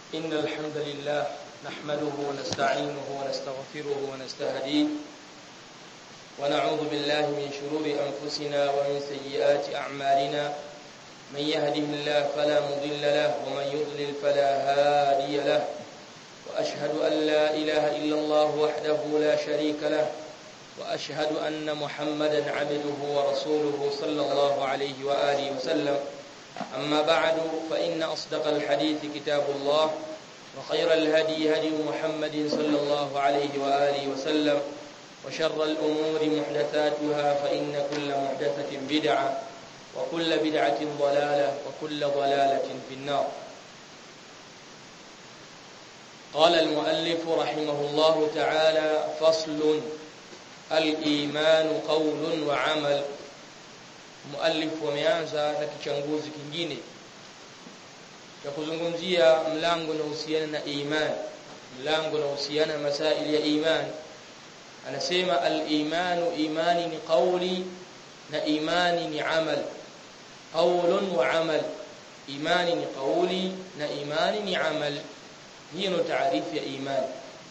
إن الحمد لله نحمده ونستعينه ونستغفره ونستهديه ونعوذ بالله من شرور أنفسنا ومن سيئات أعمالنا من يهده الله فلا مضل له ومن يضلل فلا هادي له وأشهد أن لا إله إلا الله وحده لا شريك له وأشهد أن محمدا عبده ورسوله صلى الله عليه وآله وسلم أما بعد فإن أصدق الحديث كتاب الله وخير الهدي هدي محمد صلى الله عليه وآله وسلم وشر الأمور محدثاتها فإن كل محدثة بدعة وكل بدعة ضلالة وكل ضلالة في النار قال المؤلف رحمه الله تعالى فصل الإيمان قول وعمل muallif wameanza na kichanguzi kingine cha kuzungumzia mlango unaohusiana na iman mlango unaohusiana na masaili ya iman anasema al-imanu imani ni qawli na imani ni amal qawlun wa amal imani ni qawli na imani ni amal hiyo ndo taarifu ya imani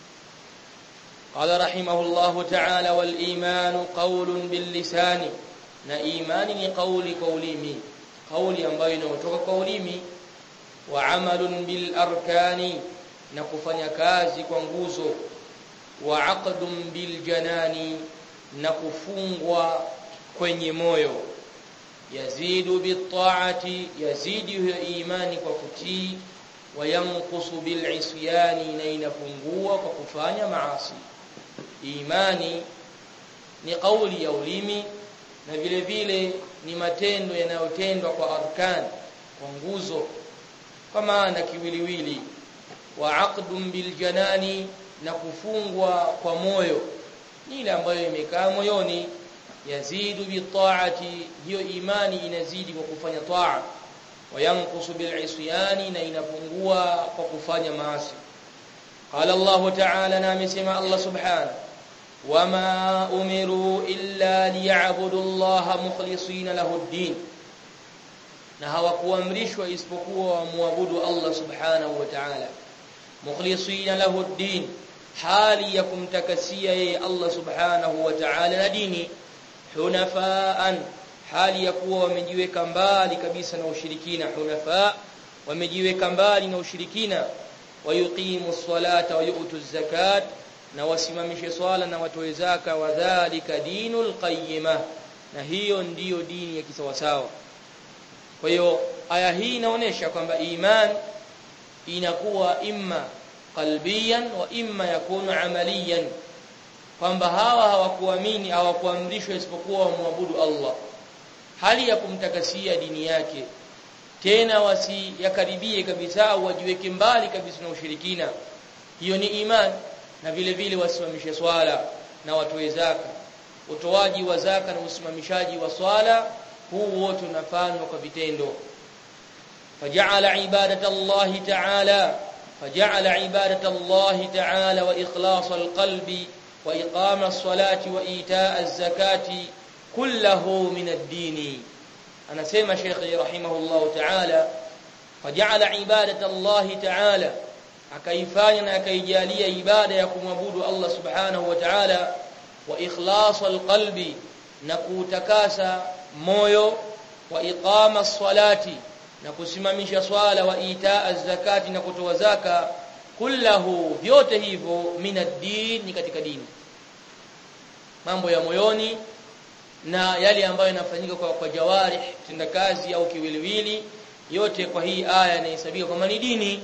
قال رحمه الله تعالى والإيمان قول باللسان na imani ni kauli kaulimi kauli ambayo inayotoka kaulimi wa amalun bil arkani na kufanya kazi kwa nguzo wa aqdun bil janani na kufungwa kwenye moyo yazidu bit ta'ati yazidi hiyo imani kwa kutii wa yanqusu bil isyani na inapungua kwa kufanya maasi imani ni kauli ya ulimi na vile vile ni matendo yanayotendwa kwa arkan kwa nguzo kwa maana kiwiliwili wa aqdun bil janani na kufungwa kwa moyo ni ile ambayo imekaa moyoni yazidu bi ta'ati hiyo imani inazidi kwa kufanya taa wa yanqusu bil isyani na inapungua kwa kufanya maasi qala Allah ta'ala na amesema Allah subhanahu وما أمروا إلا ليعبدوا الله مخلصين له الدين na hawakuamrishwa isipokuwa wamwabudu Allah subhanahu wa ta'ala mukhlisina lahu ad-din hali ya kumtakasia yeye Allah subhanahu wa ta'ala na dini hunafaan hali ya kuwa wamejiweka mbali kabisa na ushirikina hunafa wamejiweka mbali na ushirikina wayuqimu as-salata wa yu'tu az-zakata na wasimamishe swala na watoe zaka wadhālika dinul qayyima na hiyo ndiyo dini ya kisawasawa kwa hiyo aya hii inaonyesha kwamba iman inakuwa imma qalbiyan wa imma yakunu amaliyan kwamba hawa hawakuamini hawakuamrishwa isipokuwa wamwabudu Allah hali ya kumtakasia dini yake tena wasiyakaribie kabisa au wajiweke mbali kabisa na ushirikina hiyo ni imani na vile vile wasimamishe swala na watoe zaka utoaji wa zaka na usimamishaji wa swala huu wote unafanywa kwa vitendo faja'ala ibadata Allah ta'ala faja'ala ibadata Allah ta'ala wa ikhlas alqalbi wa iqama as-salati wa itaa az-zakati kulluhu min ad-din anasema Sheikh rahimahullah ta'ala faja'ala ibadata Allah ta'ala akaifanya na akaijalia ibada ya kumwabudu Allah subhanahu wa ta'ala wa ikhlasul qalbi na kutakasa moyo wa iqama salati na kusimamisha swala wa itaa zakati na kutoa zaka kullahu vyote hivyo minad-din ni katika dini mambo ya moyoni na yale ambayo yanafanyika kwa, kwa jawarih tendakazi au kiwiliwili yote kwa hii aya inahesabika kama ni dini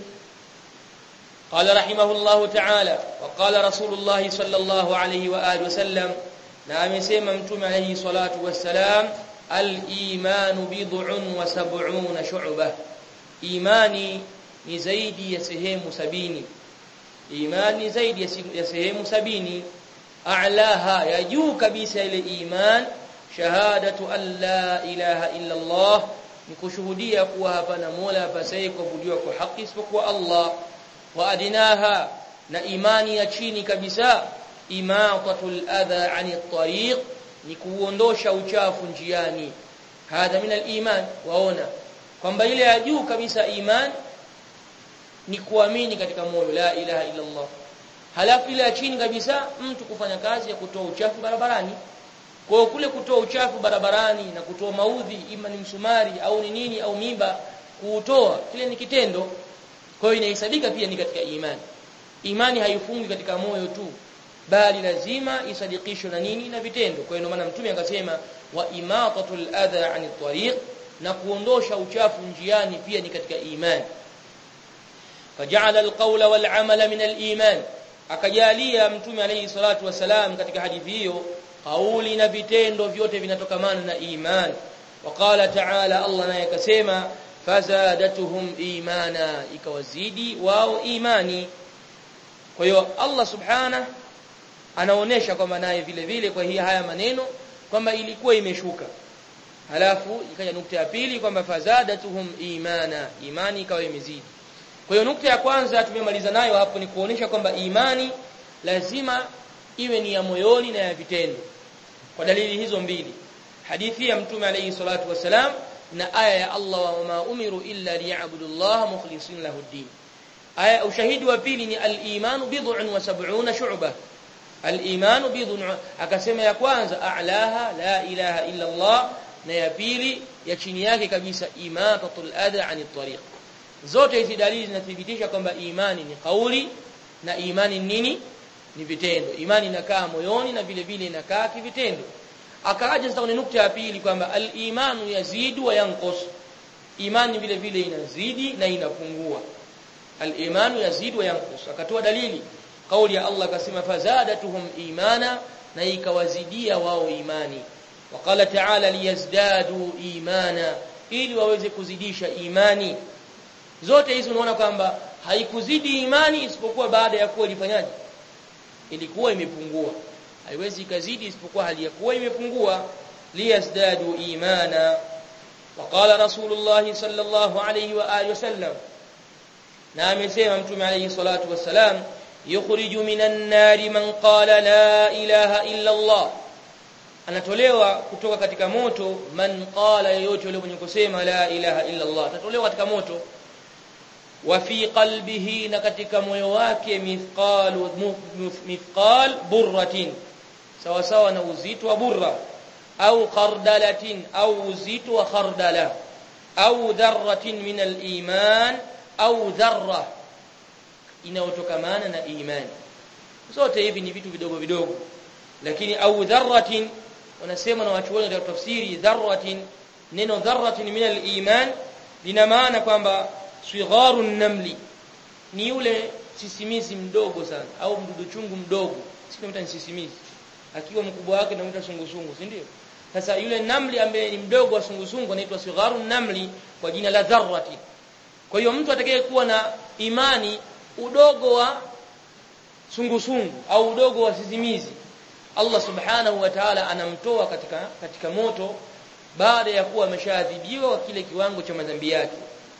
قال رحمه الله تعالى وقال رسول الله صلى الله عليه واله وسلم na amesema mtume alayhi salatu wassalam al-iman bid'un wa sab'una shu'bah imani ni zaidi ya sehemu sabini imani zaidi ya sehemu sabini a'laha ya juu kabisa ile iman shahadatu an la ilaha illa Allah ni kushuhudia kuwa hapana mola apasaye kuabudiwa kwa haki isipokuwa Allah wa adinaha na imani ya chini kabisa imatatul adha ani tariq ni kuondosha uchafu njiani hadha min al-iman waona kwamba ile ya juu kabisa iman ni kuamini katika moyo la ilaha illa Allah halafu ile ya chini kabisa mtu kufanya kazi ya kutoa uchafu barabarani kwa hiyo kule kutoa uchafu barabarani na kutoa maudhi ima ni msumari au ni nini au miba kuutoa kile ni kitendo kwa hiyo inahesabika pia ni katika imani imani haifungi katika moyo tu bali lazima isadikishwe na nini na vitendo kwa hiyo maana mtume akasema wa imatatul adha anit tariq na kuondosha uchafu njiani pia ni katika imani faja'ala alqawla wal amala min aliman akajalia mtume alayhi salatu wasalam katika hadithi hiyo kauli na vitendo vyote vinatokamana na imani waqala ta'ala Allah naye akasema fazadatuhum imana ikawazidi wao imani kwa hiyo Allah subhana anaonesha kwamba naye vile vile kwa hiyo haya maneno kwamba ilikuwa imeshuka halafu ikaja nukta ya pili kwamba fazadatuhum imana imani ikawa imezidi kwa hiyo nukta ya kwanza tumemaliza nayo hapo ni kuonesha kwamba imani lazima iwe ni ya moyoni na ya vitendo kwa dalili hizo mbili hadithi ya mtume alayhi salatu wasalam na aya ya Allah wa ma umiru illa liya'budu Allah mukhlishin lahu ad-din aya ushahidi wa pili ni al-imanu bid'un wa sab'una shu'bah al-imanu bid'un akasema ya kwanza a'laha la ilaha illa Allah na ya pili ya chini yake kabisa imatatul adha 'anit tariq zote hizi dalili zinathibitisha kwamba imani ni kauli na imani nini ni vitendo imani inakaa moyoni na vile vile inakaa kivitendo akaaja sasa kwenye nukta ya pili kwamba al-imanu yazidu wa yanqus imani vile vile inazidi na inapungua al-imanu yazidu wa yanqus akatoa dalili kauli ya Allah akasema fazadatuhum imana na ikawazidia wao imani waqala ta'ala liyazdadu imana ili waweze kuzidisha imani zote hizi unaona kwamba haikuzidi imani isipokuwa baada ya kuwa ilifanyaje ilikuwa imepungua haiwezi ikazidi isipokuwa hali ya kuwa imepungua liyazdadu imana وقال رسول الله صلى الله عليه واله وسلم na amesema mtume alayhi salatu wassalam yukhriju minan nari man qala la ilaha illa Allah anatolewa kutoka katika moto man qala yoyote yule mwenye kusema la ilaha illa Allah atatolewa katika moto wa fi qalbihi na katika moyo wake mithqalu mithqal burratin sawa sawa na uzito wa burra au khardalatin au uzito wa khardala au dharratin min al-iman au dharra inayotokamana na imani zote hivi ni vitu vidogo vidogo lakini au dharratin wanasema na watu wengi tafsiri dharratin neno dharratin min al-iman lina maana kwamba sigharun namli ni yule sisimizi mdogo sana au mdudu chungu mdogo sio sisimizi akiwa mkubwa wake anaitwa sungusungu si ndio sasa yule namli ambaye ni mdogo wa sungusungu anaitwa sigharun namli kwa jina la dharrati kwa hiyo mtu atakayekuwa na imani udogo wa sungusungu au udogo wa sisimizi Allah subhanahu wa ta'ala anamtoa katika katika moto baada ya kuwa ameshaadhibiwa kwa kile kiwango cha madhambi yake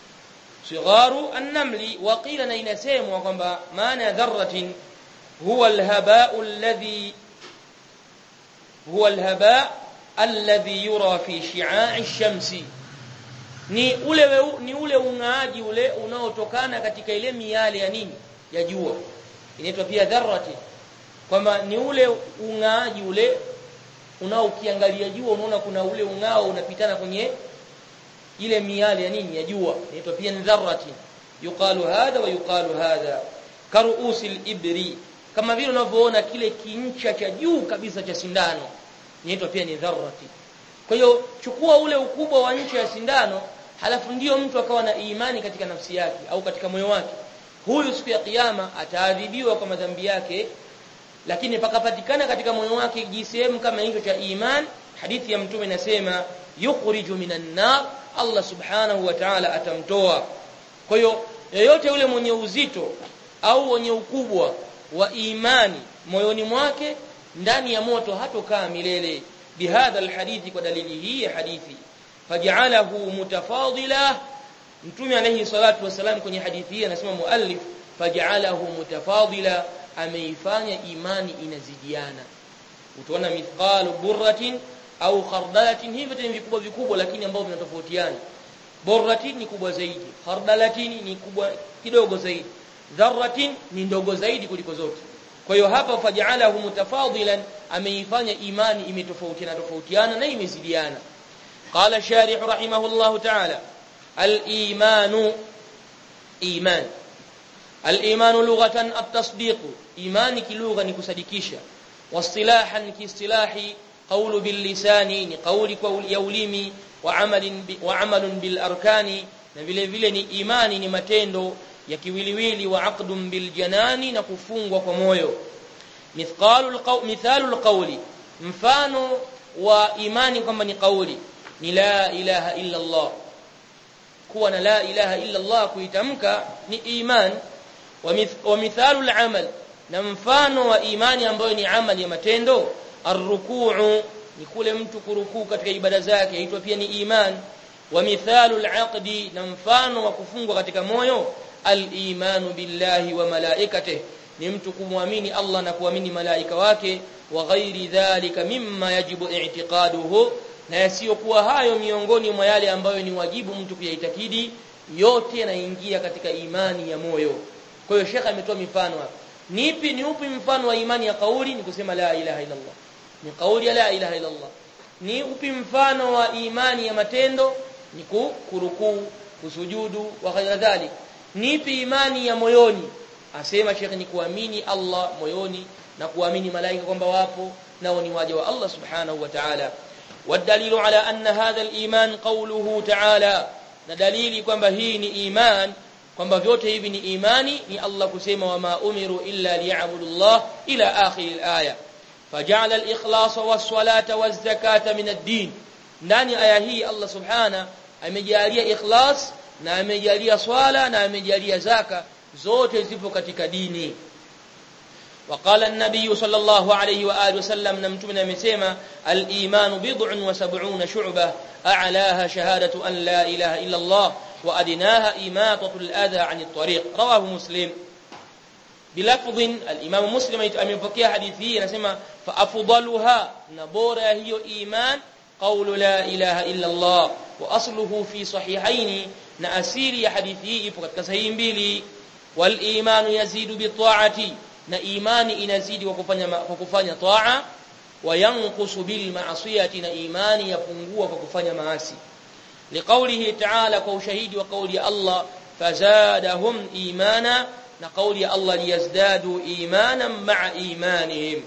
sigharu an-namli wa qila na inasemwa kwamba maana ya dharratin huwa al-haba'u alladhi huwa al-haba' alladhi yura fi shi'a'i ash-shamsi ni ule ni ule ungaaji ule unaotokana katika ile miale ya nini ya jua inaitwa pia dharrati kwamba ni ule ungaaji ule unao ukiangalia jua unaona kuna ule ungao unapitana kwenye ile miale ya nini ya jua inaitwa pia dharrati yuqalu hadha wa yuqalu hadha karuusil ibri kama vile unavyoona kile kincha cha juu kabisa cha sindano inaitwa pia ni dharrati kwa hiyo chukua ule ukubwa wa ncha ya sindano halafu ndiyo mtu akawa na imani katika nafsi yake au katika moyo wake huyu siku ya kiyama ataadhibiwa kwa madhambi yake lakini pakapatikana katika moyo wake jisehemu kama hicho cha iman hadithi ya mtume inasema yukhriju minan nar Allah subhanahu wa ta'ala atamtoa kwa hiyo yeyote yule mwenye uzito au mwenye ukubwa wa imani moyoni mwake ndani ya moto hatokaa milele bihadha alhadithi kwa dalili hii ya hadithi faj'alahu mutafadila mtume alayhi salatu wasalam kwenye hadithi hii anasema muallif faj'alahu mutafadila ameifanya imani inazidiana utaona mithqalu burratin au khardalatin hivi tena vikubwa vikubwa lakini ambao vinatofautiana burratin ni kubwa zaidi khardalatin ni kubwa kidogo zaidi dharratin ni ndogo zaidi kuliko zote kwa hiyo hapa faj'alahu mutafadilan ameifanya imani imetofautiana tofautiana na imezidiana qala sharih rahimahullahu ta'ala al-imanu iman al-iman lughatan at-tasdiq imani kilugha ni kusadikisha واصطلاحا كاصطلاح قول باللسان ni قولي ya ulimi wa amalin wa amalun bil arkani na vile vile ni imani ni matendo ya kiwiliwili wa aqdun bil janani na kufungwa kwa moyo mithqalul qaw mithalul qawli mfano wa imani kwamba ni kauli ni la ilaha illa Allah kuwa na la ilaha illa Allah kuitamka ni iman wa mithalul amal na mfano wa imani ambayo ni amali ya matendo arrukuu ni kule mtu kurukuu katika ibada zake yaitwa pia ni iman wa mithalu alaqdi na mfano wa kufungwa katika moyo al-imanu billahi wa malaikatihi ni mtu kumwamini Allah na kuamini malaika wake wa ghairi dhalika mimma yajibu i'tiqaduhu na yasiyokuwa hayo miongoni mwa yale ambayo ni wajibu mtu kuyaitakidi yote yanaingia katika imani ya moyo kwa hiyo shekha ametoa mifano hapa nipi ni upi mfano wa imani ya kauli ni kusema la ilaha illa Allah ni kauli ya la ilaha illa Allah ni upi mfano wa imani ya matendo ni kurukuu kusujudu wa kadhalika nipi imani ya moyoni asema shekhi ni kuamini Allah moyoni na kuamini malaika kwamba wapo nao ni waja wa Allah subhanahu wa ta'ala والدليل على أن هذا الإيمان قوله تعالى na dalili kwamba hii ni iman kwamba vyote hivi ni imani ni Allah kusema wama umiru illa liya'budu Allah ila akhir al-aya faja'ala al-ikhlas was-salata waz-zakata min ad-din ndani aya hii Allah subhana amejalia ikhlas na amejalia swala na amejalia zaka zote zipo katika dini وقال النبي صلى الله عليه واله وسلم نمتمنا amesema al-iman bid'un wa sab'una shu'bah a'laha shahadatu an la ilaha illa Allah وأدناها إماطة الأذى عن الطريق رواه مسلم بلفظ الإمام مسلم أمepokea hadithi hii anasema فأفضلها نبورا هي إيمان قول لا إله إلا الله وأصله في صحيحين na asili ya hadithi hii ipo katika sahihi mbili wal imanu yazidu bi ta'ati na imani inazidi kwa kufanya kwa kufanya taa wa yanqusu bil ma'siyati na imani yapungua kwa kufanya maasi لقوله تعالى كوشهيد وقول الله فزادهم إيمانا نقول الله ليزدادوا إيمانا مع إيمانهم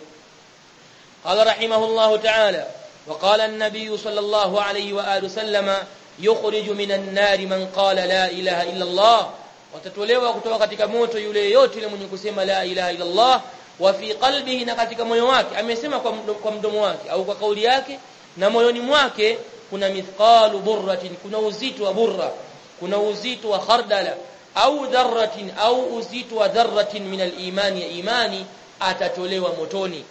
قال رحمه الله تعالى وقال النبي صلى الله عليه وآله وسلم يخرج من النار من قال لا إله إلا الله watatolewa kutoka katika moto yule yote yule mwenye kusema la ilaha illa Allah wa fi qalbihi na katika moyo wake amesema kwa mdomo, kwa mdomo wake au kwa kauli yake na moyoni mwake kuna mithqalu burratin kuna uzito wa burra kuna uzito wa khardala au dharratin au uzito wa dharratin min al-imani ya imani atatolewa motoni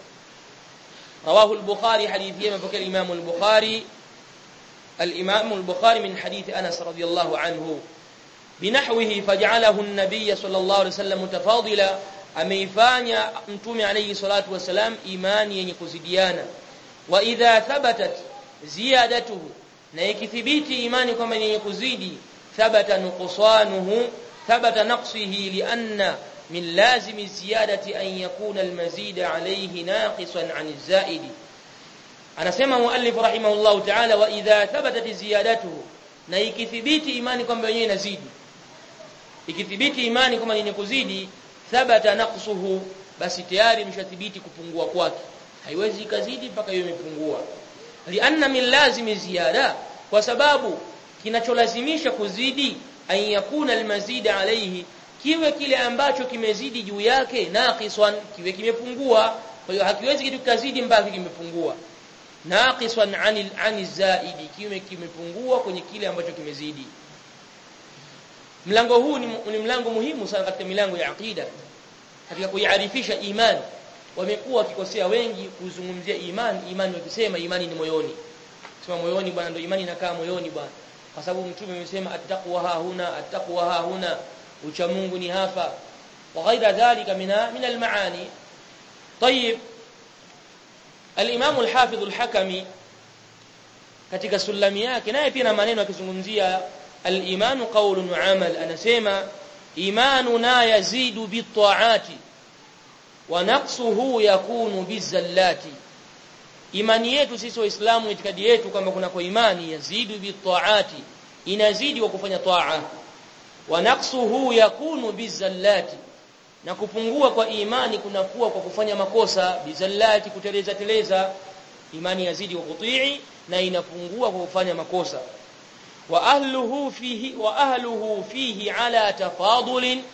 rawahu al-bukhari hadithi mapokea al-imam al-bukhari al-imam al-bukhari min hadith Anas radiyallahu anhu binahwihi faj'alahu an-nabiy sallallahu alayhi wasallam mutafadila ameifanya mtume alayhi salatu wasalam imani yenye kuzidiana wa idha thabatat ziyadatuhu na ikithibiti imani kwamba ni yenye kuzidi thabata nuqsanuhu thabata naqsihi lianna min lazimi ziyadati an yakuna almazid alayhi naqisan an alzaidi anasema muallif rahimahullahu ta'ala wa idha thabatat ziyadatuhu na ikithibiti imani kwamba yenyewe inazidi ikithibiti imani kwamba yenye kuzidi thabata naqsuhu basi tayari mshathibiti kupungua kwake haiwezi ikazidi mpaka hiyo imepungua lianna min lazimi ziyada kwa sababu kinacholazimisha kuzidi an yakuna almazid alayhi kiwe kile ambacho kimezidi juu yake naqisan kiwe kimepungua kwa hiyo hakiwezi kitu kazidi mpaka kimepungua naqisan anil anil zaidi kiwe kimepungua kwenye kile ambacho kimezidi mlango huu ni, ni mlango muhimu sana katika milango ya aqida katika kuiarifisha imani wamekuwa wakikosea wengi kuzungumzia imani imani wakisema imani ni moyoni sema moyoni bwana ndio imani inakaa moyoni bwana kwa sababu mtume amesema attaqwa ha huna attaqwa ha huna ucha Mungu ni hapa wa ghaira dhalika mina min almaani طيب الامام الحافظ الحكمي katika sulami yake naye pia na maneno akizungumzia al-imanu qawlun wa amal anasema imanuna yazidu bit-ta'ati wa naqsuhu yakunu bizallati imani yetu sisi waislamu itikadi yetu kwamba kuna kwa imani yazidu bit-ta'ati inazidi kwa kufanya taa wa naqsuhu yakunu bizallati na kupungua kwa imani kunakuwa kwa kufanya makosa bizallati kuteleza teleza imani yazidi kwa kutii na inapungua kwa kufanya makosa wa ahluhu fihi wa ahluhu fihi ala tafadulin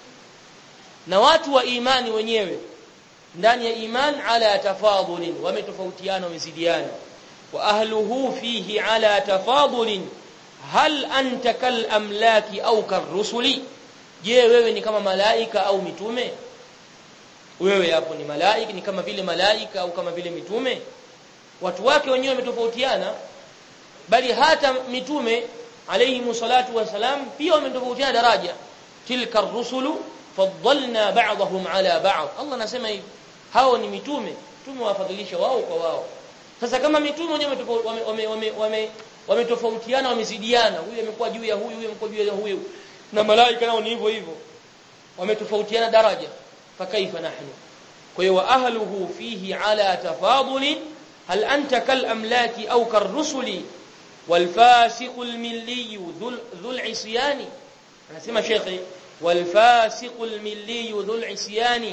na watu wa imani wenyewe ndani ya iman ala tafadulin wametofautiana wamezidiana wa ahluhu fihi ala tafadulin hal anta kal amlaki au karrusuli je wewe ni kama malaika au mitume wewe hapo ni malaika ni kama vile malaika au kama vile mitume watu wake wenyewe wametofautiana bali hata mitume alayhi salatu wasalam pia wametofautiana daraja tilka ar-rusulu faddalna ba'dahum ala ba'd Allah anasema hivi hao ni mitume tumewafadhilisha wao kwa wao sasa kama mitume wenyewe wame wametofautiana wamezidiana huyu amekuwa juu ya huyu huyu amekuwa juu ya huyu na malaika nao ni hivyo hivyo wametofautiana daraja fakaifa nahnu kwa hiyo wa ahluhu fihi ala tafadulin hal anta kal amlaki au karrusuli والفاسق الملي ذو العصيان anasema shekhi والفاسق الملي ذو العصيان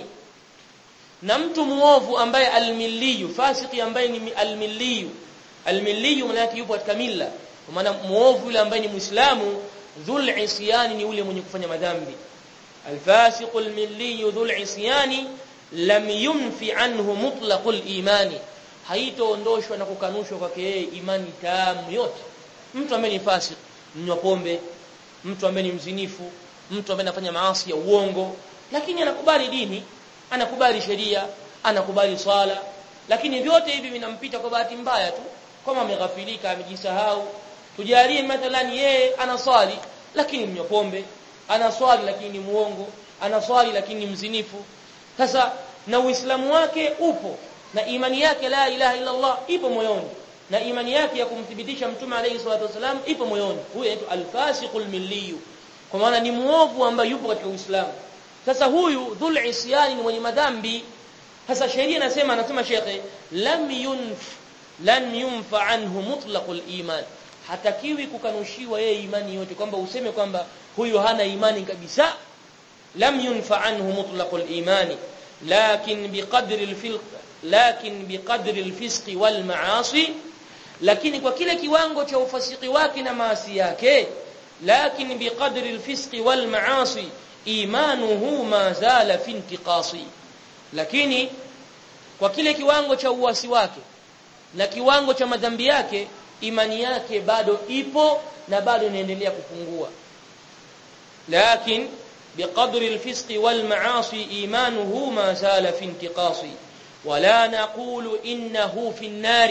na mtu muovu ambaye almilliyu fasiki ambaye ni almilliyu almilliyu maana yake yupo katika milla kwa maana muovu yule ambaye ni muislamu dhul isyani ni yule mwenye kufanya madhambi alfasiqu almilliyu dhul isyani lam yunfi anhu mutlaqul imani haitoondoshwa na kukanushwa kwake yeye imani tamu yote mtu ambaye ni fasik mnywa pombe mtu ambaye ni mzinifu mtu ambaye anafanya maasi ya uongo lakini anakubali dini anakubali sheria anakubali swala lakini vyote hivi vinampita kwa bahati mbaya tu kama ameghafilika amejisahau tujalie mathalan yeye anaswali lakini mnywa pombe anaswali lakini ni muongo anaswali lakini ni mzinifu sasa na uislamu wake upo na imani yake la ilaha illa Allah ipo moyoni na imani yake ya kumthibitisha mtume alayhi salatu wasalam ipo moyoni huyo anaitwa al-fasiqul milliyu kwa maana ni muovu ambaye yupo katika Uislamu sasa huyu dhul isyani ni mwenye madhambi sasa sheria inasema anasema shekhe lam yunf lam yunfa anhu mutlaqul iman hatakiwi kukanushiwa yeye imani yote kwamba useme kwamba huyu hana imani kabisa lam yunfa anhu mutlaqul imani lakin biqadri al lakin biqadri al-fisqi wal ma'asi lakini kwa kile kiwango cha ufasiki wake na maasi yake lakin biqadri al-fisqi wal ma'asi imanuhu ma zala fi intiqasi lakini kwa kile kiwango cha uasi wake na kiwango cha madhambi yake imani yake bado ipo na bado inaendelea kupungua lakin biqadri al-fisqi wal ma'asi imanuhu ma zala fi intiqasi ولا نقول انه في النار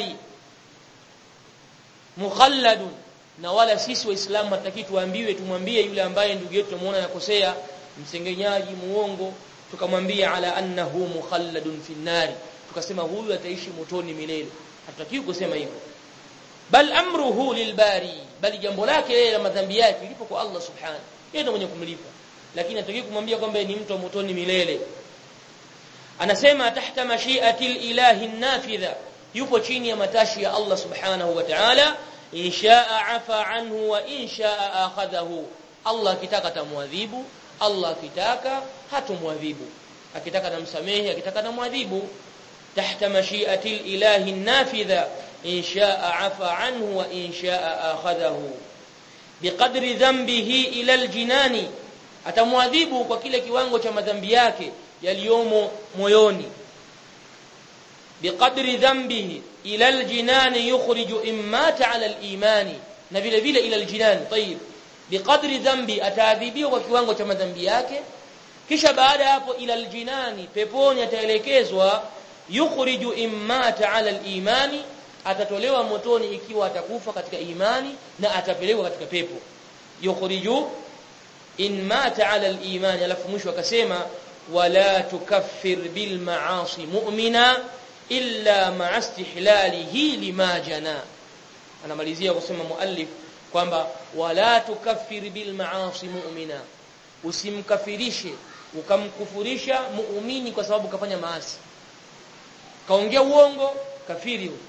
مخلد na wala sisi waislamu hataki tuambiwe tumwambie yule ambaye ndugu yetu tumeona yakosea msengenyaji muongo tukamwambia ala annahu mukhalladun fi nari tukasema huyu ataishi motoni milele hatutaki kusema hivyo bal amruhu lilbari bali jambo lake yeye na madhambi yake lipo kwa Allah subhanahu yeye ndiye mwenye kumlipa lakini hatutaki kumwambia kwamba ni mtu wa motoni milele anasema tahta mashiati ilahi nafidha yupo chini ya matashi ya Allah subhanahu wa ta'ala inshaa afa anhu wa inshaa akhadhahu Allah akitaka tamwadhibu Allah akitaka hatumwadhibu akitaka namsamehe akitaka namwadhibu tahta mashiati ilahi nafidha inshaa afa anhu wa inshaa akhadhahu biqadri dhanbihi ila aljinani atamwadhibu kwa kile kiwango cha madhambi yake yaliyomo moyoni biqadri dhanbihi ila aljinan yukhriju immata ala alimani na vile vile ila aljinan tayib biqadri dhanbi ataadhibiwa kwa kiwango cha madhambi yake kisha baada hapo ila aljinani peponi ataelekezwa yukhriju immata ala alimani atatolewa motoni ikiwa atakufa katika imani na atapelekwa katika pepo yukhriju in mata ala alimani alafu mwisho akasema ولا تكفر بالمعاصي مؤمنا الا مع استحلاله لما جنى anamalizia kusema muallif kwamba wala tukaffir bil maasi mu'mina usimkafirishe ukamkufurisha muumini kwa sababu kafanya maasi kaongea uongo kafiri huyo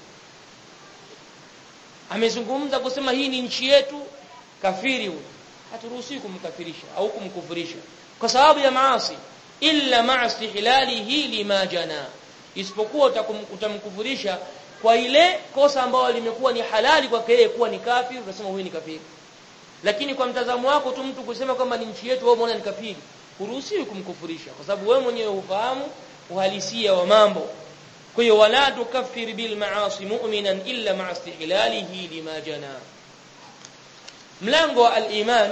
amezungumza kusema hii ni nchi yetu kafiri huyo haturuhusiwi kumkafirisha au kumkufurisha kwa sababu ya maasi illa maasi hilalihi lima jana isipokuwa utamkufurisha kwa ile kosa ambalo limekuwa ni halali kwake yeye kuwa ni kafiri unasema huyu ni kafiri lakini kwa mtazamo wako tu mtu kusema kwamba ni nchi yetu wewe umeona ni kafiri huruhusiwi kumkufurisha kwa sababu wewe mwenyewe hufahamu uhalisia wa mambo kwa hiyo wala tukaffir bil maasi mu'minan illa ma'a istihlalihi lima jana mlango wa al-iman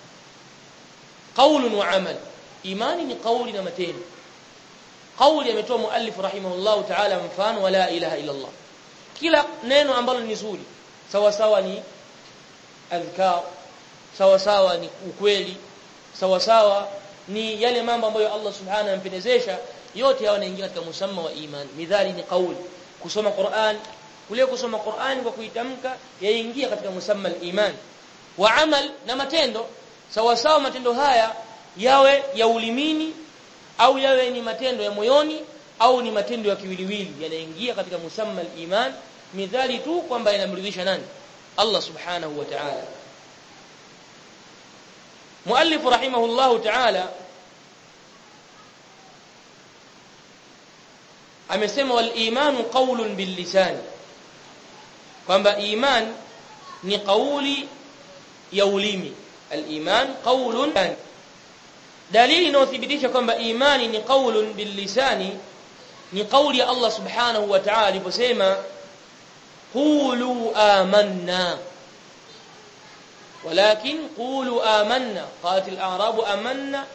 qawl wa amal imani ni kauli na matendo kauli ametoa muallif rahimahullah ta'ala mfano wala ilaha illa Allah kila neno ambalo ni zuri sawa sawa ni adhkar sawa sawa ni ukweli sawa sawa ni yale mambo ambayo Allah subhanahu anampendezesha yote hayo yanaingia katika musamma wa imani midhali ni kauli kusoma Qur'an kule kusoma Qur'an kwa kuitamka yaingia katika musamma al-iman wa amal na matendo sawa sawa matendo haya yawe ya ulimini au yawe ni matendo ya moyoni au ni matendo ya kiwiliwili yanaingia katika musamma al-iman midhali tu kwamba yanamridhisha nani Allah subhanahu wa ta'ala muallif rahimahullah ta'ala amesema wal imanu qawlun bil lisan kwamba iman ni kauli ya ulimi al iman qawlun dalili inayothibitisha kwamba imani ni qaulun bil lisani ni kauli ya Allah subhanahu wa ta'ala aliposema qulu amanna ولكن قولوا آمنا قالت الأعراب آمنا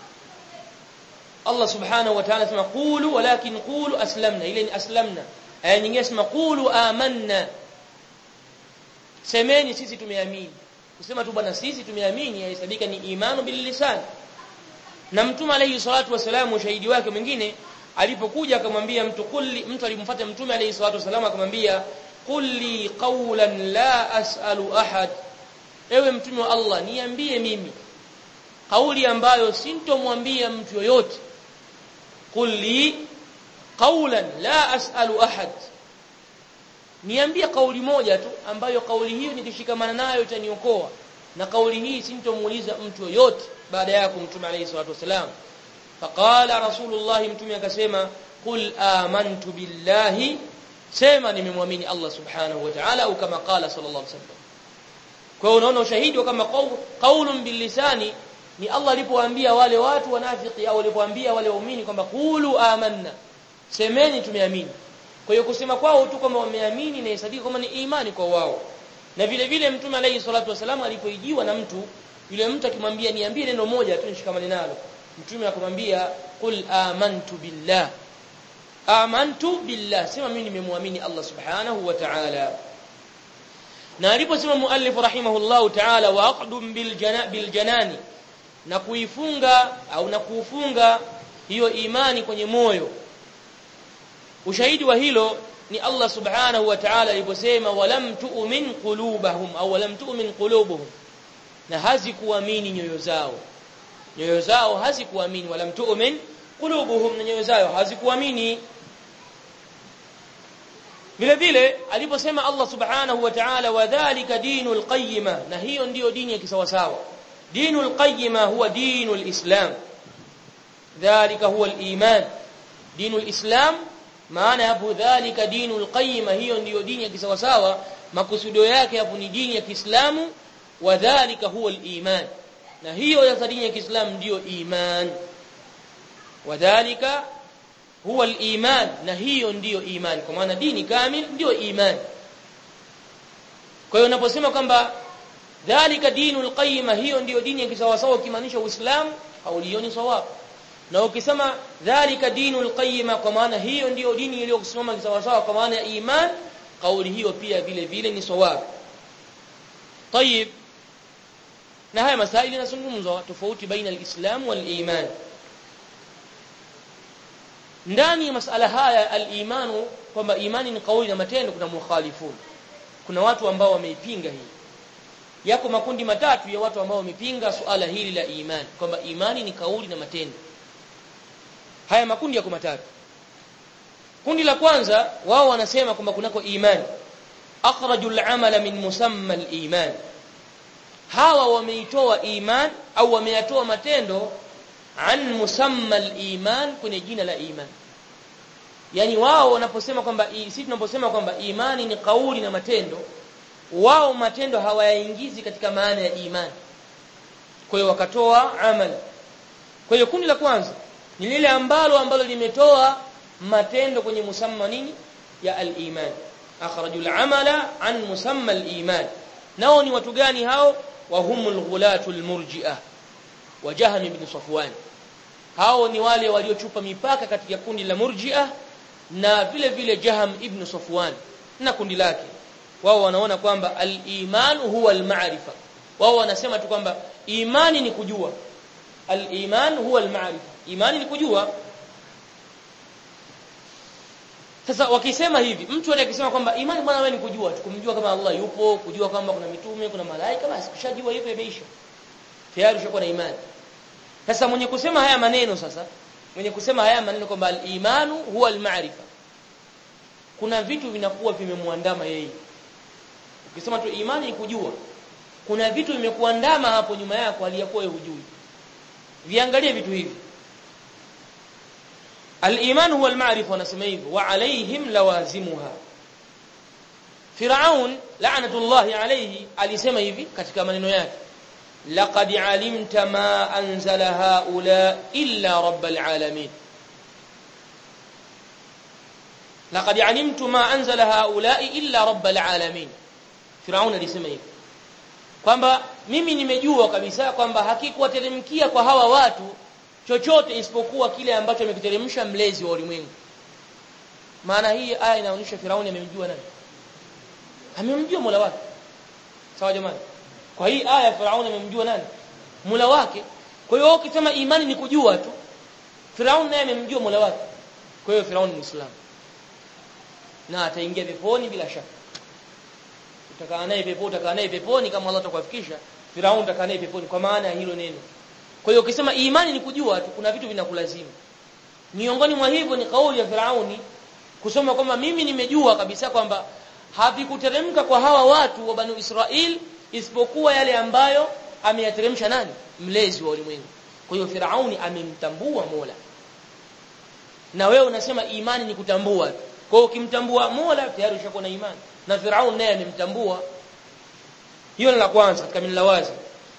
الله سبحانه وتعالى اسمع قولوا ولكن قولوا أسلمنا إلين أسلمنا أي nyingine اسمع قولوا آمنا semeni sisi tumeamini kusema tu bwana sisi tumeamini yahesabika ni imanu bil lisan na mtume alayhi salatu wasalam ushahidi wake mwingine alipokuja akamwambia mtu kulli mtu alimfuata mtume alayhi salatu wasalam akamwambia kulli qawlan la as'alu ahad ewe mtume wa Allah niambie mimi kauli ambayo sintomwambia mtu yoyote kulli qawlan la as'alu ahad niambie kauli moja tu ambayo kauli hiyo nikishikamana nayo itaniokoa na kauli hii sintomuuliza mtu yoyote baada yako mtume alayhi salatu wasalam faqala rasulullah mtume akasema qul amantu billahi sema nimemwamini Allah subhanahu wa ta'ala au kama qala sallallahu alayhi wasallam kwa hiyo unaona ushahidi kama qaulun bilisani ni Allah alipowaambia wale watu wanafiki au alipowaambia wale waumini kwamba qulu amanna semeni tumeamini kwa hiyo kusema kwao tu kwamba wameamini na isadiki kama ni imani kwa wao na vile vile mtume alayhi salatu wasalam alipoijiwa na mtu yule mtu akimwambia niambie neno moja tu nishikamane nalo mtume akamwambia qul amantu billah amantu billah sema mimi nimemwamini Allah subhanahu wa ta'ala na aliposema muallif rahimahullahu ta'ala wa aqdum bil jana bil janani na kuifunga au na kuufunga hiyo imani kwenye moyo ushahidi wa hilo ni Allah subhanahu wa ta'ala aliposema walam tu'min qulubahum au walam tu'min qulubuhum na hazikuamini nyoyo zao nyoyo zao hazikuamini walam tu'min qulubuhum na nyoyo zao hazikuamini vile vile aliposema Allah subhanahu wa ta'ala wadhālika dinul qayyima na hiyo ndiyo dini ya kisawasawa dinul qayyima huwa dinul islam dhalika huwa al-iman dinul islam maana hapo dhalika dinul qayyima hiyo ndiyo dini ya kisawasawa makusudio yake hapo ni dini ya Kiislamu wadhālika huwa al-iman na hiyo ya dini ya Kiislamu ndiyo iman wadhālika huwa al-iman na hiyo ndiyo imani kwa maana dini kamil ndiyo imani kwa hiyo unaposema kwamba dhalika dinul qayyima hiyo ndiyo dini ya kisawasawa ukimaanisha uislamu haulioni sawabu na ukisema dhalika dinul qayyima kwa maana hiyo ndiyo dini iliyokusimama kisawasawa kwa maana ya iman kauli hiyo pia vile vile ni sawabu طيب na haya masaili yanazungumzwa tofauti baina al-islam wal-iman ndani ya masala haya al-imanu kwamba imani ni kauli na matendo kuna mukhalifun kuna watu ambao wameipinga hii yako makundi matatu ya watu ambao wamepinga suala hili la imani kwamba imani ni kauli na matendo haya makundi yako matatu kundi la kwanza wao wanasema kwamba kunako imani akhraju al-amala min musamma al-iman hawa wameitoa iman au wameyatoa matendo an musamma al-iman kwenye jina la iman yani wao wanaposema kwamba sisi tunaposema kwamba imani ni kauli na matendo wao matendo hawayaingizi katika maana ya imani kwa hiyo wakatoa amal kwa hiyo kundi la kwanza ni lile ambalo ambalo limetoa matendo kwenye musamma nini ya al-iman akhraju al-amala an musamma al-iman nao ni watu gani hao wa humul ghulatul murji'ah wa jahm ibn safwan hao ni wale waliochupa mipaka katika kundi la murji'ah na vile vile jahm ibn safwan na kundi lake wao wanaona kwamba al-iman huwa al-ma'rifa wao wanasema tu kwamba imani ni kujua al-iman huwa al-ma'rifa imani ni kujua sasa wakisema hivi mtu anayesema kwamba imani bwana wewe ni kujua tu kumjua kama Allah yupo kujua kwamba kuna mitume kuna malaika basi kushajua hivyo imeisha tayari ushakuwa na imani sasa mwenye kusema haya maneno sasa mwenye kusema haya maneno kwamba al-imanu huwa al-ma'rifa kuna vitu vinakuwa vimemwandama yeye ukisema tu imani ni kujua kuna vitu vimekuandama hapo nyuma yako aliyakuwa wewe hujui viangalie vitu hivi al-iman huwa al-ma'rifa wanasema hivyo wa alaihim lawazimuha Firaun la'natullahi alayhi alisema hivi katika maneno yake laqad alimta ma anzala haula illa rabbil alamin laqad alimtu ma anzala haula illa rabbil alamin Firaun alisema hivi kwamba mimi nimejua kabisa kwamba hakikuwateremkia kwa hawa watu chochote isipokuwa kile ambacho amekiteremsha mlezi wa ulimwengu maana hii aya inaonyesha Firauni amemjua nani amemjua Mola wake sawa jamani kwa hii aya Firauni amemjua nani Mola wake kwa hiyo ukisema imani ni kujua tu Firauni naye amemjua Mola wake kwa hiyo Firauni ni Muislamu na ataingia peponi bila shaka utakaa naye peponi utakaa naye peponi kama Allah atakufikisha Firauni utakaa naye peponi kwa maana ya hilo neno kwa hiyo ukisema imani ni kujua tu kuna vitu vinakulazimu miongoni mwa hivyo ni kauli ya Firauni kusoma kwamba mimi nimejua kabisa kwamba havikuteremka kwa hawa watu wa Banu Israel isipokuwa yale ambayo ameyateremsha nani mlezi wa ulimwengu kwa hiyo Firauni amemtambua Mola na wewe unasema imani ni kutambua tu kwa hiyo ukimtambua Mola tayari ushakuwa na imani na Firauni naye amemtambua hiyo ni la kwanza katika minlawazi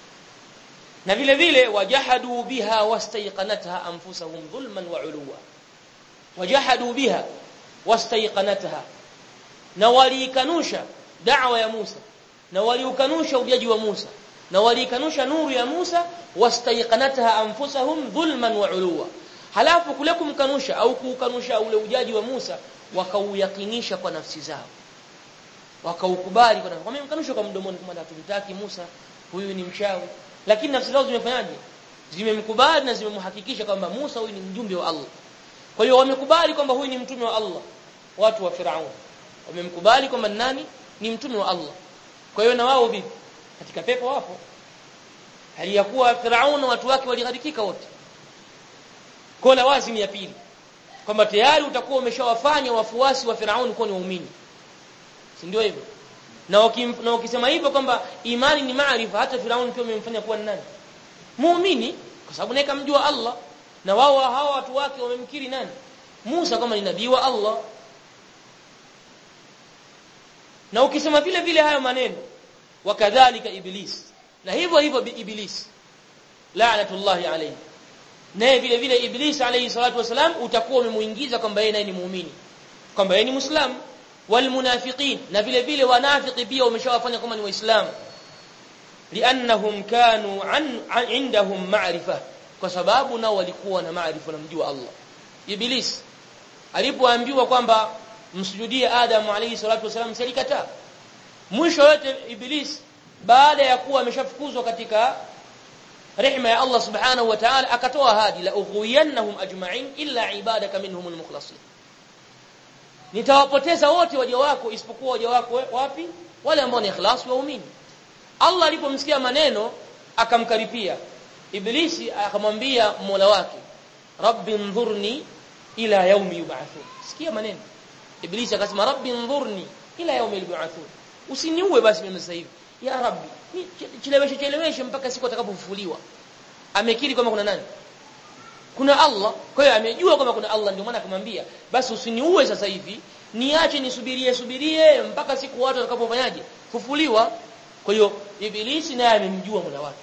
na vile vile wajahadu biha wastayqanatha anfusahum dhulman wa uluwa wajahadu biha wastayqanatha na waliikanusha da'wa ya Musa na waliukanusha ujaji wa Musa na waliikanusha nuru ya Musa wastayqanatha anfusahum dhulman wa uluwa halafu kule kumkanusha au kuukanusha ule ujaji wa Musa wakauyakinisha kwa nafsi zao wakaukubali kwa nafsi wamemkanusha kwa mdomoni kama hatumtaki Musa huyu ni mchawi lakini nafsi zao zimefanyaje zimemkubali na zimemhakikisha kwamba Musa huyu ni mjumbe wa Allah kwa hiyo wamekubali kwamba huyu ni mtume wa Allah watu wa Firaun wamemkubali kwamba nani ni mtume wa Allah kwa hiyo na wao vipi katika pepo wapo hali ya kuwa Firaun na watu wake walighadikika wote kwa lawazim ya pili kwamba tayari utakuwa umeshawafanya wafuasi wa Firaun kuwa ni waumini si ndio hivyo na wakim, na wakisema hivyo kwamba imani ni maarifa hata Firaun pia umemfanya kuwa nani muumini kwa sababu naye kamjua Allah na wao hawa watu wake wamemkiri nani Musa kama ni nabii wa Allah na ukisema vile vile hayo maneno wakadhalika iblis na hivyo hivyo iblis la'natullahi alayhi naye vile vile iblis alayhi salatu wasalam utakuwa umemuingiza kwamba yeye naye ni muumini kwamba yeye ni muislamu walmunafiqin na vile vile wanafiki pia umeshawafanya kama ni waislamu liannahum kanu an, an indahum ma'rifa kwa sababu nao walikuwa na maarifa na mjua Allah iblis alipoambiwa kwamba msujudie Adam alayhi salatu wasalam silikataa mwisho yote iblis baada ya kuwa ameshafukuzwa katika rehema ya Allah subhanahu wa ta'ala akatoa ahadi la ughwiyannahum ajma'in illa ibadaka minhumul mukhlasin nitawapoteza wote waja wako isipokuwa waja wako wapi wale ambao ni ikhlas waumini Allah alipomsikia maneno akamkaripia iblisi akamwambia Mola wake rabbi ndhurni ila yaumi yub'athun sikia maneno iblisi akasema rabbi ndhurni ila yaumi yub'athun usiniue basi mimi sasa hivi ya rabbi cheleweshe cheleweshe mpaka siku atakapofufuliwa amekiri kwamba kuna nani kuna Allah kwa hiyo amejua kwamba kuna Allah ndio maana akamwambia basi usiniue sasa hivi niache nisubirie subirie mpaka siku watu watakapofanyaje fufuliwa kwa hiyo ibilisi naye amemjua Mola wake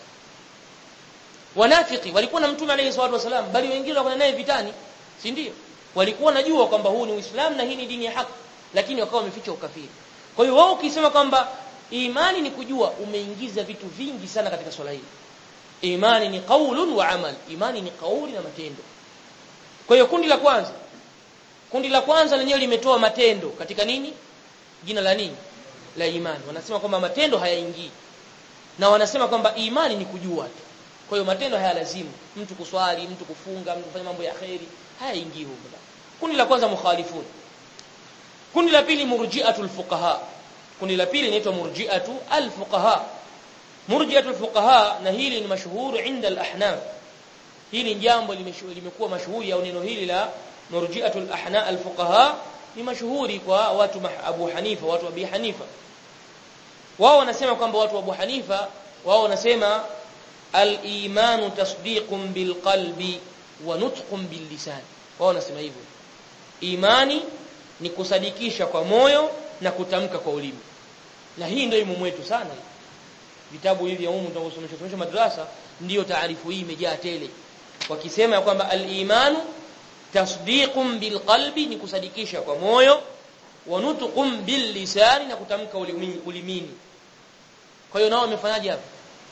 wanafiki walikuwa na mtume alayhi salatu wasalam bali wengine walikuwa naye vitani si ndio walikuwa najua kwamba huu ni Uislamu na hii ni dini ya haki lakini wakawa wameficha ukafiri kwa hiyo wao ukisema kwamba imani ni kujua umeingiza vitu vingi sana katika swala hili imani ni qaulun wa amal imani ni kauli na matendo kwa hiyo kundi la kwanza kundi la kwanza lenyewe limetoa matendo katika nini jina la nini la imani wanasema kwamba matendo hayaingii na wanasema kwamba imani ni kujua tu kwa hiyo matendo haya lazimu mtu kuswali mtu kufunga mtu kufanya mambo ya khairi hayaingii huko kundi la kwanza mukhalifun kundi la pili murji'atul fuqaha kundi la pili linaitwa murji'atu al-fuqaha murji'atu al-fuqaha na hili ni mashuhuri inda al-ahnaf hili jambo limekuwa mashuhuri au neno hili la murji'atu al-ahna al-fuqaha ni mashuhuri kwa watu Abu Hanifa watu wa Abi Hanifa wao wanasema kwamba watu wa Abu Hanifa wao wanasema al-imanu tasdiqun bil qalbi wa nutqun bil lisan wao wanasema hivyo imani ni kusadikisha kwa moyo na kutamka kwa ulimi na hii ndio imumu wetu sana vitabu hivi humu tunavyosomesha somesha madrasa ndiyo taarifu hii imejaa tele wakisema kwamba al-imanu tasdiqun bil qalbi ni kusadikisha kwa moyo wa nutqun bil lisani na kutamka ulimini kwa hiyo nao wamefanyaje hapa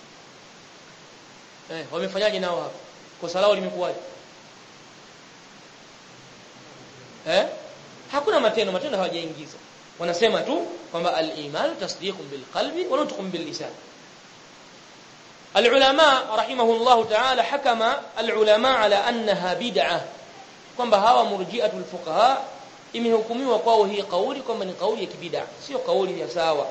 eh wamefanyaje nao hapa kosa lao limekuwaje eh hakuna matendo matendo hawajaingiza wanasema tu kwamba al-iman tasdiqun bil qalbi wa nutqun bil lisan العلماء رحمه الله تعالى حكم العلماء على انها بدعه kwamba hawa murji'atul fuqaha imehukumiwa kwao hii kauli kwamba ni kauli ya kibid'a sio kauli ya sawa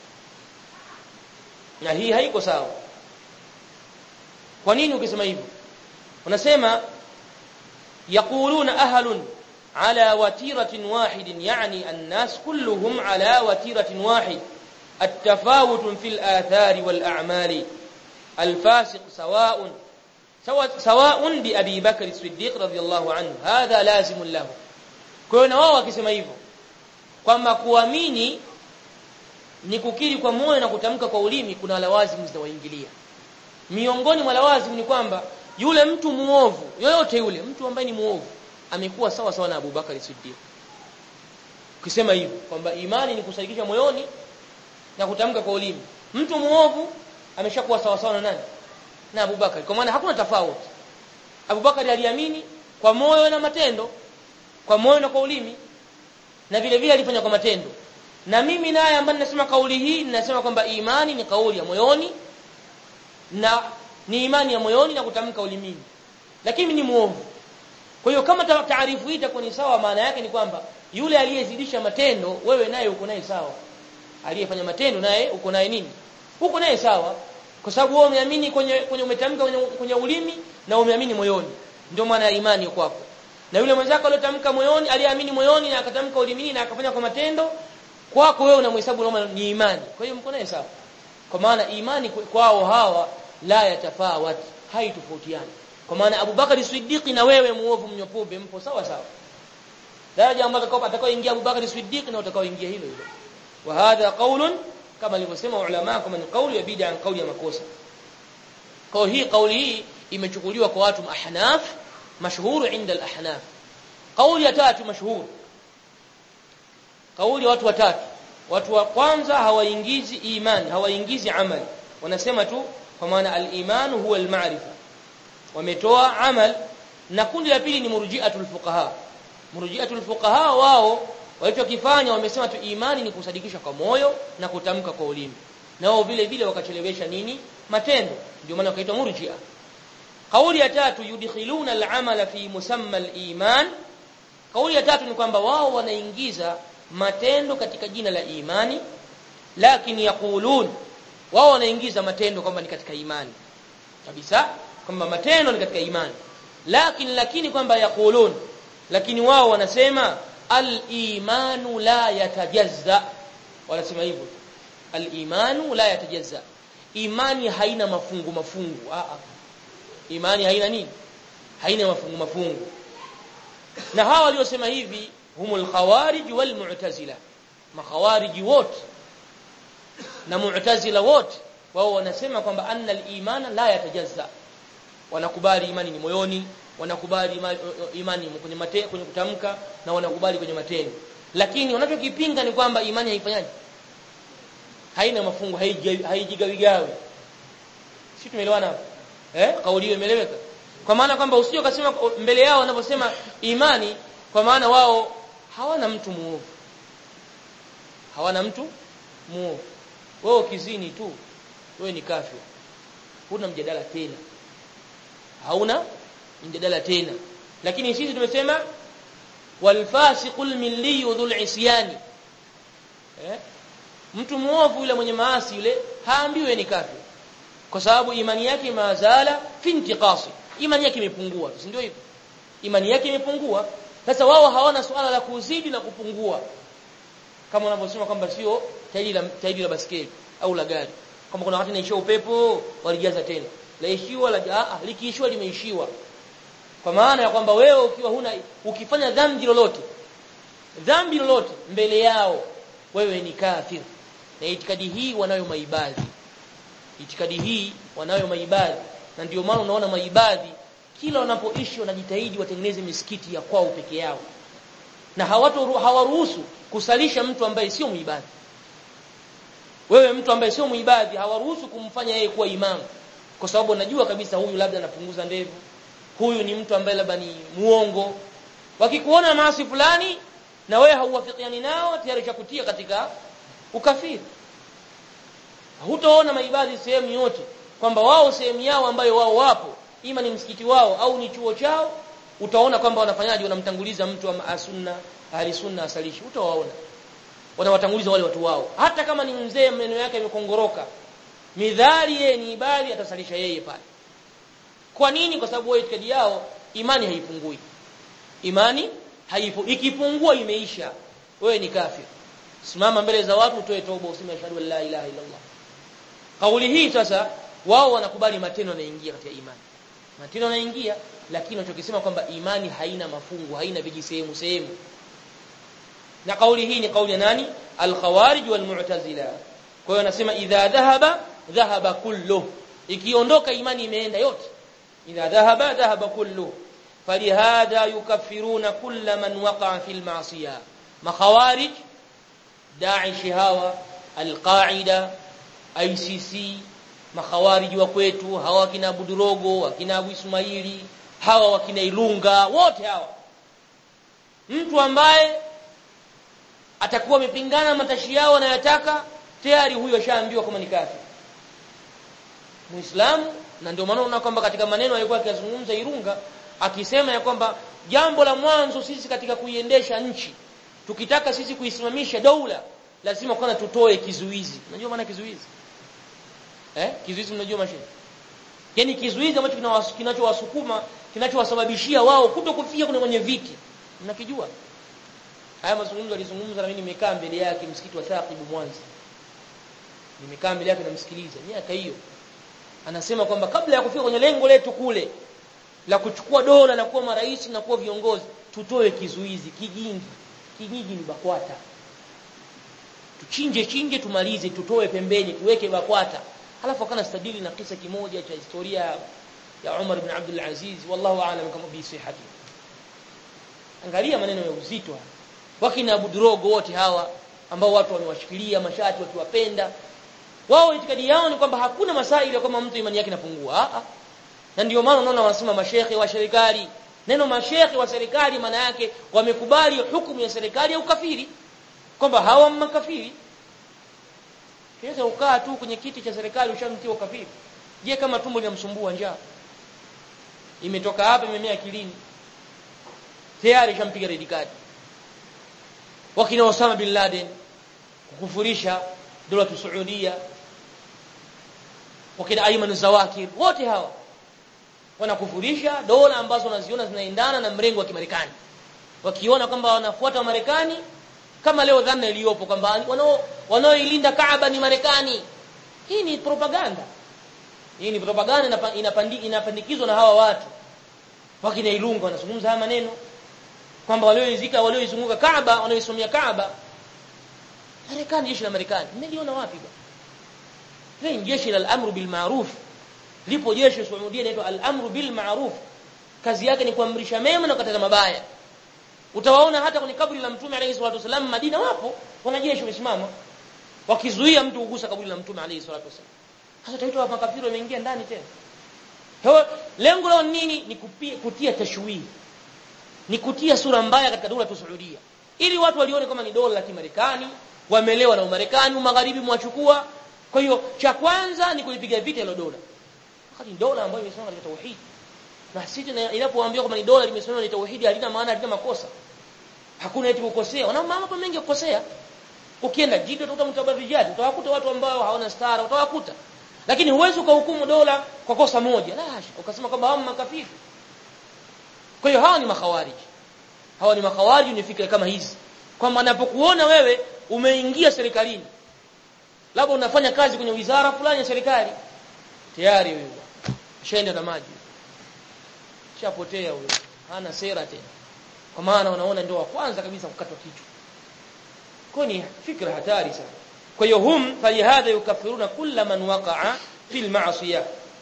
na hii haiko sawa kwa nini ukisema hivyo unasema yaquluna ahlun على وتيرة واحد يعني الناس كلهم على وتيرة واحد التفاوت في الآثار والأعمال الفاسق سواء سواء بأبي بكر الصديق رضي الله عنه هذا لازم له كنا wao wakisema hivyo kwamba kuamini ni kukiri kwa moyo na kutamka kwa ulimi kuna lawazimu zinawaingilia miongoni mwa lawazimu ni kwamba yule mtu muovu yoyote yule mtu ambaye ni muovu amekuwa sawa sawa na Abubakar Siddiq. Ukisema hivyo kwamba imani ni kusadikisha moyoni na kutamka kwa ulimi. Mtu muovu ameshakuwa sawa sawa na nani? Na Abubakar. Kwa maana hakuna tofauti. Abubakar aliamini kwa moyo na matendo, kwa moyo na kwa ulimi. Na vile vile alifanya kwa matendo. Na mimi naye ambaye ninasema kauli hii ninasema kwamba imani ni kauli ya moyoni na ni imani ya moyoni na kutamka ulimini. Lakini ni muovu. Kwa hiyo kama taarifu hii itakuwa ni sawa maana yake ni kwamba yule aliyezidisha matendo wewe naye uko naye sawa. Aliyefanya matendo naye uko naye nini? Uko naye sawa. Kwa sababu wewe umeamini kwenye kwenye umetamka kwenye, kwenye ulimi na umeamini moyoni. Ndio maana ya imani kwako. Na yule mwenzako aliyotamka moyoni, aliyeamini moyoni na akatamka ulimini na akafanya kwa matendo, kwako wewe unamhesabu kama ni imani. Kwa hiyo mko naye sawa. Kwa maana imani kwao hawa la yatafawat, haitofautiani kwa maana Abu Bakari Siddiq na wewe muovu mnyopobe mpo sawa sawa daraja ambayo atakao atakaoingia Abu Bakari Siddiq na utakaoingia hilo hilo wa hadha qaulun kama alivyosema ulama kama ni kauli ya bid'a ni kauli ya makosa kwa hii kauli hii imechukuliwa kwa watu ahnaf mashhur inda al-ahnaf kauli ya tatu mashhur kauli watu watatu watu wa kwanza hawaingizi imani hawaingizi amali wanasema tu kwa maana al-iman huwa al-ma'rifa wametoa amal na kundi la pili ni murji'atul fuqaha murji'atul fuqaha wao walichokifanya wamesema tu imani ni kusadikisha kwa moyo na kutamka kwa ulimi na wao vile vile wakachelewesha nini matendo ndio maana wakaitwa murji'a kauli ya tatu yudkhiluna al-amala fi musamma al-iman kauli ya tatu ni kwamba wao wanaingiza matendo katika jina la imani lakini yaqulun wao wanaingiza matendo kwamba ni katika imani kabisa kwamba matendo ni katika imani lakini lakini kwamba yaqulun lakini wao wanasema al-imanu la yatajazza wanasema hivyo al-imanu la yatajazza imani haina mafungu mafungu a a imani haina nini haina mafungu mafungu na hawa waliosema hivi humul khawarij wal mu'tazila makhawariji wote na mu'tazila wote wao wanasema kwamba anna al-imana la yatajazza wanakubali imani ni moyoni wanakubali imani, imani kwenye mate, kwenye kutamka na wanakubali kwenye matendo lakini wanachokipinga ni kwamba imani haifanyaje haina mafungu haijigawigawi si tumeelewana hapo eh kauli hiyo imeeleweka kwa maana kwamba usio kasema mbele yao wanaposema imani kwa maana wao hawana mtu muovu hawana mtu muovu wewe ukizini tu wewe ni kafir huna mjadala tena hauna mjadala tena lakini sisi tumesema walfasiqul milli dhul isyani eh mtu muovu yule mwenye maasi yule haambiwe ni kafir kwa sababu imani yake mazala fi intiqasi imani yake imepungua si ndio hivyo imani yake imepungua sasa wao hawana suala la kuzidi na kupungua kama unavyosema kwamba sio tairi la tairi la baskeli au la gari kama kuna wakati inaishiwa upepo walijaza tena laishiwa la a likiishiwa limeishiwa kwa maana ya kwamba wewe ukiwa huna ukifanya dhambi lolote dhambi lolote mbele yao wewe ni kafir na itikadi hii wanayo maibadhi itikadi hii wanayo maibadhi na ndio maana unaona maibadhi kila wanapoishi wanajitahidi watengeneze misikiti ya kwao peke yao na hawatu hawaruhusu kusalisha mtu ambaye sio muibadhi wewe mtu ambaye sio muibadhi hawaruhusu kumfanya yeye kuwa imamu kwa sababu wanajua kabisa huyu labda anapunguza ndevu huyu ni mtu ambaye labda ni muongo wakikuona maasi fulani na wewe hauwafikiani nao tayari chakutia katika ukafiri hutaona maibadhi sehemu yote kwamba wao sehemu yao ambayo wao wapo ima ni msikiti wao au ni chuo chao utaona kwamba wanafanyaje wanamtanguliza mtu wa sunna ahli sunna asalishi utawaona wanawatanguliza wale watu wao hata kama ni mzee maneno yake yamekongoroka midhali yeye ni ibadi atasalisha yeye pale kwa nini kwa sababu wao itikadi yao imani haipungui imani haipo ikipungua imeisha wewe ni kafir simama mbele za watu utoe toba useme ashhadu an la ilaha illa allah kauli hii sasa wao wanakubali matendo yanaingia katika imani matendo yanaingia lakini wanachokisema kwamba imani haina mafungu haina vijisehemu sehemu na kauli hii ni kauli ya nani al-khawarij wal-mu'tazila kwa hiyo anasema idha dhahaba dhahaba kullu ikiondoka imani imeenda yote idha dhahaba dhahaba kullu falihadha yukaffiruna kull man waqa'a fil ma'siyah makhawarij da'ish hawa al-qa'ida ICC makhawarij wa kwetu hawa wakina Budurogo wakina Abu Ismaili hawa wakina Ilunga wote hawa mtu ambaye atakuwa amepingana matashi yao anayotaka tayari huyo ashaambiwa kama ni kafir Muislamu na ndio maana unaona kwamba katika maneno alikuwa akizungumza Irunga akisema ya kwamba jambo la mwanzo sisi katika kuiendesha nchi tukitaka sisi kuisimamisha daula lazima kwanza tutoe kizuizi unajua maana kizuizi eh kizuizi unajua mashine yani kizuizi ambacho kinachowasukuma kinachowasababishia wao kutokufia kuna kwenye viti mnakijua haya mazungumzo alizungumza na mimi nimekaa mbele yake msikiti wa Thaqib Mwanza nimekaa mbele yake namsikiliza miaka hiyo anasema kwamba kabla ya kufika kwenye lengo letu kule la kuchukua dola na kuwa marais na kuwa viongozi tutoe kizuizi kijingi kijiji ni bakwata tuchinje chinje tumalize tutoe pembeni tuweke bakwata halafu akana stadili na kisa kimoja cha historia ya Umar ibn Abdul Aziz wallahu aalam kama bi sihhati angalia maneno ya uzito haya wakina Abu Drogo wote hawa ambao watu wamewashikilia mashati wakiwapenda wao itikadi yao ni kwamba hakuna masaili kama mtu imani yake inapungua a na ndio maana unaona wanasema mashehe wa serikali neno mashehe wa serikali maana yake wamekubali hukumu ya serikali ya ukafiri kwamba hawa makafiri Kiweza ukaa tu kwenye kiti cha serikali ushamtia ukafiri je kama tumbo linamsumbua njaa imetoka hapa imemea akilini tayari shampiga red card wakina Osama bin Laden kukufurisha dola Saudia wakina Ayman Zawakir wote hawa wanakufurisha dola ambazo wanaziona zinaendana na mrengo wa Kimarekani wakiona kwamba wanafuata wa Marekani kama leo dhana iliyopo kwamba wanao wanaoilinda Kaaba ni Marekani hii ni propaganda hii ni propaganda inapandi, inapandikizwa na hawa watu wakina Ilunga wanazungumza haya maneno kwamba walioizika walioizunguka Kaaba wanaoisomia Kaaba Marekani jeshi la Marekani mmeliona wapi bwana hii jeshi la al-amru bil ma'ruf lipo jeshi Saudia inaitwa al-amru bil ma'ruf kazi yake ni kuamrisha mema na kukataza mabaya utawaona hata kwenye kaburi la mtume alayhi salatu wasallam Madina wapo wanajeshi wamesimama wakizuia mtu kugusa kaburi la mtume alayhi salatu wasallam sasa taitwa makafiri wameingia ndani tena Hewa, lengo lao nini ni kupia, kutia tashwihi ni kutia sura mbaya katika dola ya Saudia ili watu walione kama ni dola la Kimarekani wamelewa na Umarekani magharibi mwachukua kwa hiyo cha kwanza ni kulipiga vita hilo dola wakati dola ambayo imesimama katika tauhid na sisi inapoambiwa kwamba ni dola limesimama ni tauhidi halina maana halina makosa hakuna eti kukosea wana mambo mengi kukosea ukienda jito utakuta mtabarijati utawakuta watu ambao hawana stara utawakuta lakini huwezi ukahukumu dola kwa kosa moja la hasha ukasema kwamba hao makafiri kwa hiyo hawa ni makhawariji hawa ni makhawariji ni fikra kama hizi kwamba anapokuona wewe umeingia serikalini labda unafanya kazi kwenye wizara fulani ya serikali tayari huyo shaenda na maji shapotea huyo hana sera tena kwa maana unaona ndio wa kwanza kabisa kukatwa kichwa kwa ni fikra hatari sana kwa hiyo hum falihadha yukaffiruna kulla man waqa'a fil ma'siyah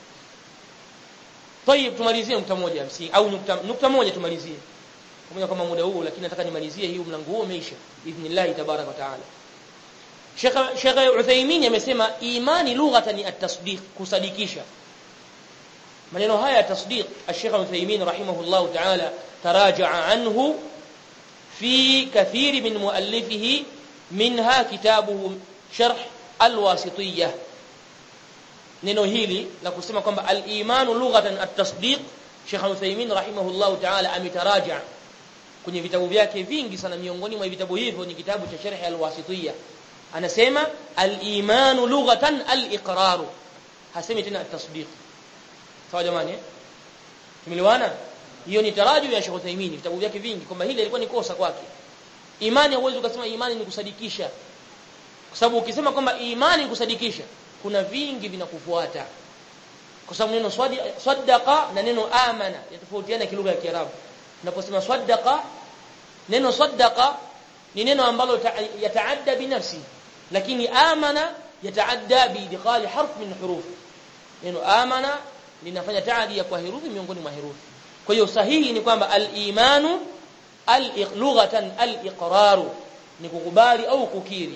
طيب tumalizie nukta moja msingi au nukta nukta moja tumalizie pamoja kama muda huu lakini nataka nimalizie hiyo mlango huo umeisha idhnillah tabarak wa taala Sheikh Sheikh Uthaymeen amesema imani lughatan ni at-tasdiq kusadikisha maneno haya ya tasdiq Sheikh Uthaymeen rahimahullah taala taraja'a anhu fi kathiri min muallifihi minha kitabuhu sharh al-wasitiyyah neno hili la kusema kwamba al-imanu lughatan at-tasdiq Sheikh Uthaymeen rahimahullah ta'ala ametaraja kwenye vitabu vyake vingi sana miongoni mwa vitabu hivyo ni kitabu cha Sharh al-Wasitiyya anasema al-imanu lughatan al-iqrar hasemi tena at-tasdiq sawa jamani tumeliwana hiyo ni taraju ya Sheikh Uthaymeen vitabu vyake vingi kwamba hili ilikuwa ni kosa kwake imani hauwezi ukasema imani ni kusadikisha kwa sababu ukisema kwamba imani ni kusadikisha kuna vingi vinakufuata kwa sababu neno swaddaqa na neno amana yatofautiana kilugha ya Kiarabu unaposema swaddaqa neno swaddaqa ni neno ambalo yataadda binafsi lakini amana yataadda biidkhali harf min huruf neno amana linafanya taadi kwa herufi miongoni mwa herufi kwa hiyo sahihi ni kwamba al-imanu al-lughatan al-iqraru ni kukubali au kukiri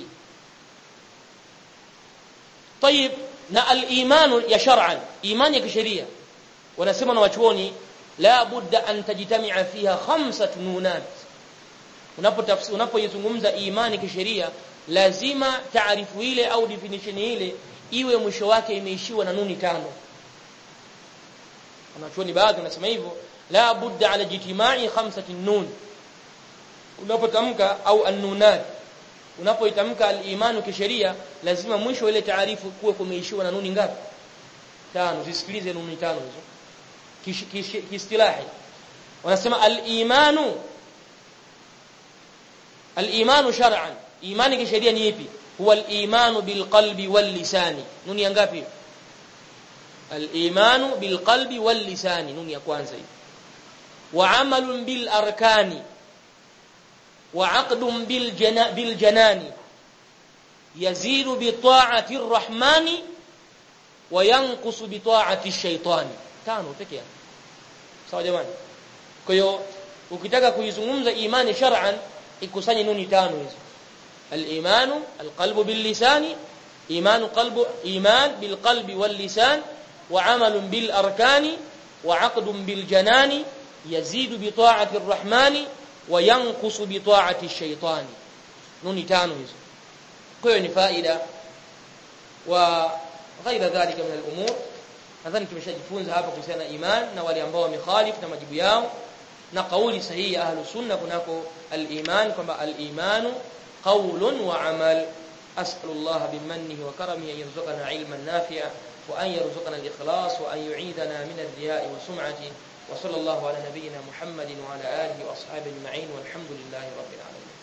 طيب na al-iman ya shar'an imani ya kisheria wanasema na wachuoni la budda an tajtami'a fiha khamsat nunat unapotafsiri unapoizungumza imani kisheria lazima taarifu ile au definition ile iwe mwisho wake imeishiwa na nuni tano wanachuoni baadhi wanasema hivyo la budda ala jitima'i khamsati nun unapotamka au an-nunat unapoitamka al-imanu kisheria lazima mwisho ile taarifu kuwe kumeishiwa na nuni ngapi tano zisikilize nuni tano hizo kiistilahi wanasema al-imanu al-imanu shar'an imani kisheria ni ipi huwa al-imanu bil qalbi wal lisani nuni ya ngapi al-imanu bil qalbi wal lisani nuni ya kwanza hii wa amalun bil arkani وعقد بالجنا بالجنان يزيد بطاعة الرحمن وينقص بطاعة الشيطان tano peke yake sawa jamani kwa hiyo ukitaka kuizungumza imani shar'an ikusanye nuni tano hizo al-imanu al-qalbu bil-lisani imanu qalbu iman bil-qalbi wal-lisan wa 'amalun bil-arkani wa 'aqdun bil-janani yazidu bi ta'ati ar-rahmani وينقص بطاعه الشيطان نوني tano hizo kwa hiyo ni faida wa ghaira dhalika min al-umur nadhani tumeshajifunza hapa kuhusiana na iman na wale ambao wamekhalif na majibu yao na kauli sahihi ya ahlus sunna kunako al-iman kwamba al-imanu qawlun wa amal as'alullah bimannihi wa karamihi an yarzuqana ilman nafi'a وأن يرزقنا الإخلاص وأن يعيذنا من الرياء والسمعة وصلى الله على نبينا محمد وعلى آله وأصحابه أجمعين والحمد لله رب العالمين